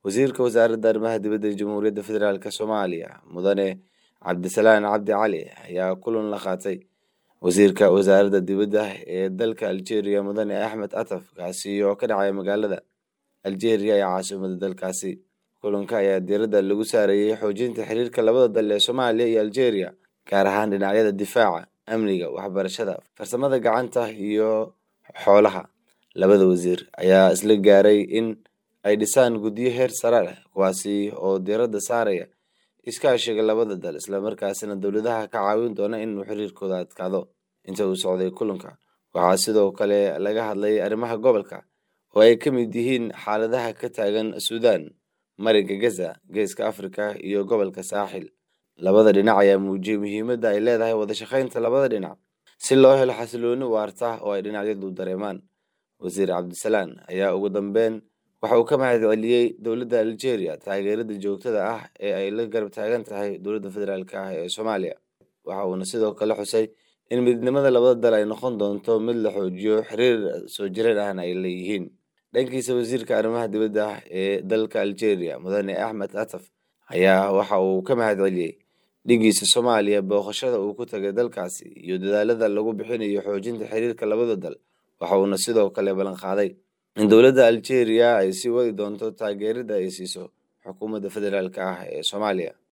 wasiirka wasaaradda arrimaha dibadda ee jamhuuriyadda federaalk soomaaliya mudane cabdisalaan cabdi cali ayaa kulan la qaatay wasiirka wasaaradda dibadda ee dalka algeria mudane axmed ataf kaasi oo ka dhacaya magaalada algeria ee caasimada dalkaasi kulanka ayaa diiradda lagu saarayey xoojinta xiriirka labada dal ee soomaaliya iyo algeria gaar ahaan dhinacyada difaaca amniga waxbarashada farsamada gacanta iyo xoolaha labada wasiir ayaa isla gaaray in ay dhisaan guddiyo heer sare leh kuwaasi oo diiradda saaraya iskaashiga labada dal islamarkaasina dowladaha ka caawin doona inuu xiriirkooda adkaado inta uu socday kulanka waxaa sidoo kale laga hadlay arrimaha gobolka oo ay ka mid yihiin xaaladaha ka taagan suudaan marinka gaza geeska afrika iyo gobolka saaxil labada dhinac ayaa muujiyey muhiimadda ay leedahay wada shaqaynta labada dhinac si loo helo xasilooni waarta oo ay dhinacyadu dareemaan wasiir cabdisalaan ayaa ugu dambeyn waxa uu ka mahad celiyey dowladda algeria taageerada joogtada ah ee ay la garab taagan tahay dowladda federaalk ah ee soomaaliya waxa uuna sidoo kale xusay in midnimada labada dal ay noqon doonto mid la xoojiyo xiriir soo jireen ahna ay leeyihiin dhankiisa wasiirka arrimaha dibadda ee dalka algeria mudane axmed ataf ayaa waxa uu ka mahad celiyey dhigiisa soomaaliya booqashada uu ku tagay dalkaasi iyo dadaalada lagu bixinayo xoojinta xiriirka labada dal waxa uuna sidoo kale ballan qaaday in dowladda algeria ay sii wadi doonto taageerada ay siiso xukuumadda federaalk ah ee soomaaliya